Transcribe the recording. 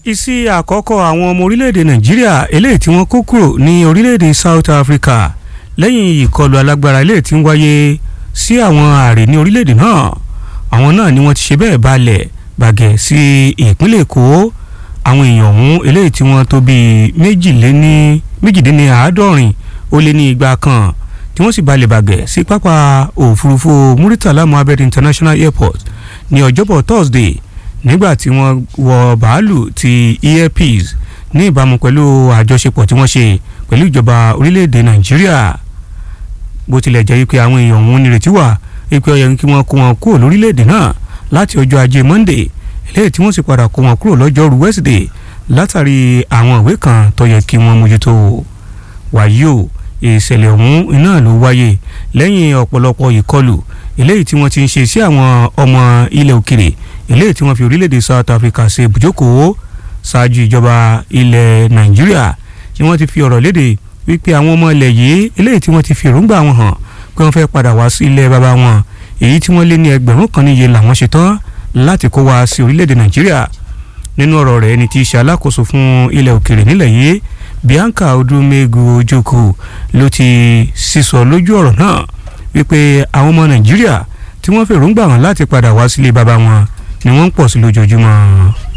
ìsí àkọ́kọ́ àwọn ọmọ orílẹ̀-èdè nàìjíríà eléyìí tí wọ́n kó kúrò ní orílẹ̀-èdè south africa lẹ́yìn ìkọlù alágbára eléyìí tí ń wáyé sí àwọn ààrẹ ní orílẹ̀-èdè náà àwọn náà ni wọ́n ti ṣe bẹ́ẹ̀ balẹ̀ bàgẹ́ sí ìpínlẹ̀ èkó àwọn èèyàn ọ̀hún eléyìí tí wọ́n tó bíi méjìléní méjìdínní àádọ́rin ó lé ní igba kan tí wọ́n sì balẹ̀ bàgẹ́ sí pápá òfurufú muritala mohammed international airport ní ọjọ́bọ̀ thursday nígbà tí wọ́n wọ bàálù ti earpiece ní ìbámu pẹ̀lú àjọṣepọ̀ tí wọ́n ṣe pẹ̀lú ìjọba orílẹ̀-èdè nàìjíríà bó tilẹ̀ jẹ́ wípé àwọn èèyàn ọ̀hún nírètí wà wípé ó yẹ kí wọ́n kó wọn kúrò lórílẹ̀-èdè náà láti ọjọ́ ajé monday eléyìí tí wọ́n sì padà kó wọn kúrò lọ́jọ́rú wednesday látàrí àwọn ìwé kan tó yẹ kí wọ́n mójútó wàyí o ìṣẹ̀lẹ̀ ọ̀hún iná ló wáyé lẹ́yìn ọ̀pọ̀lọpọ̀ ìkọlù eléyìí tí wọ́n ti ń ṣe sí àwọn ọmọ ilẹ̀ òkèrè eléyìí tí wọ́n fi orílẹ̀-èdè south africa ṣe ibùjókòó ṣáájú ìjọba ilẹ̀ nàìjíríà tí wọ́n ti fi ọ̀rọ̀ léde wípé àwọn ọmọ ilẹ̀ yìí eléyìí tí wọ́n ti fi èròǹgbà wọn hàn pé wọ́n fẹ́ padà wá sí ilẹ̀ bàbá wọn èyí tí wọ́n lé ní ẹgbẹ̀rún kan níye làwọn ṣe tán láti kó wá sí orílẹ̀-èdè nàìjíríà nínú ọ̀rọ̀ rẹ̀ ẹni tí í ṣe alákòóso fún ilẹ̀ òkèrè nílẹ̀ yìí bianca odumegu ojoko ló ti sísọ lójú ọ̀rọ̀ náà wípé àwọn ọmọ nàìjíríà tí wọ́n fèròǹgbà hàn láti padà wá sílé bàbá wọn ni wọ́n ń pọ̀ sí lójoojúmọ́